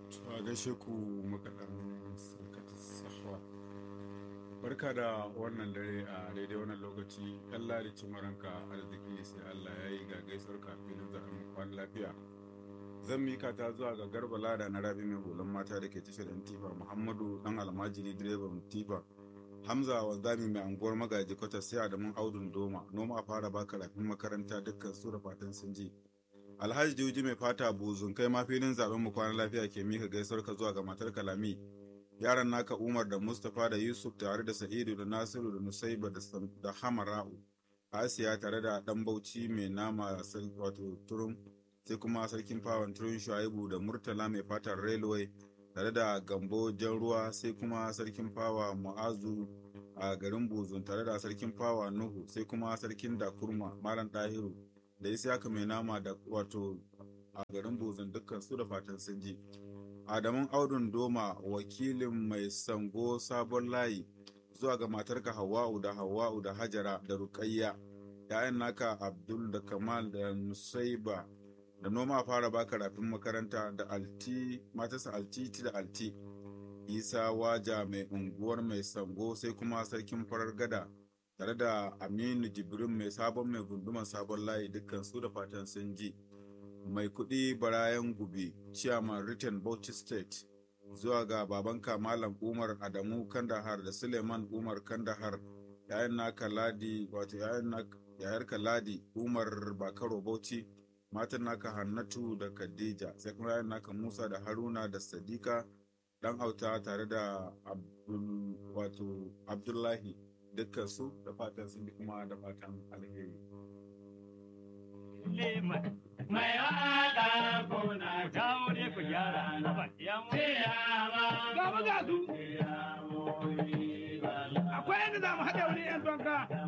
a gaishe ku makaɗan sarkata sahwa barka da wannan dare a daidai wannan lokaci yan ladi cimaranka arziki sai allah ya yi ga gaisuwar kafin zaɓen kwan lafiya zan mika ta zuwa ga garba lada na rabi mai hulan mata da ke tashar yan tifa muhammadu dan almajiri direban tifa hamza wanzami mai anguwar magaji kwata sai adamun audun doma noma a fara baka rafin makaranta dukkan su da fatan sun ji alhaji juji mai fata buzun kai ma filin zaben mu kwanan lafiya ke mika gaisuwar ka zuwa ga matar kalami yaran naka umar da mustapha da yusuf tare da sa'idu da nasiru da nusaiba da hamara'u asiya tare da dan bauchi mai nama wato turun sai kuma sarkin fawon turun shuaibu da murtala mai fatar railway tare da gambo jan ruwa sai kuma sarkin fawa mu'azu a garin buzun tare da sarkin fawa nuhu sai kuma sarkin dakurma malam dahiru da isiyaka mai nama da wato a garin buzun dukkan su da fatan sun ji adamun audun doma wakilin mai sango sabon layi zuwa ga matarka hawa'u da hawa'u da hajara da rukayya ya'yan naka abdul da kamal da nusaiba da noma fara baka rafin makaranta da alti matarsa altiti da alti isa waja mai unguwar mai sango sai kuma sarkin farar gada tare da aminu jibrin mai sabon mai gunduman sabon layi dukkan su da fatan sun ji mai kudi barayan gubi chairman written bauchi state zuwa ga babanka malam umar adamu kandahar da suleiman umar kandahar yayan naka ladi wato yayar ladi umar bakaro bauchi matan naka hannatu da khadija sai kuma yayan naka musa da haruna da sadika dan auta tare da abdul wato abdullahi dukkan su da fatan sun bi kuma da fatan alheri mai wada kuna kawo ne ku gyara na ba ya mu Ga mu ga su. Akwai yadda za mu haɗa wani 'yan tonka.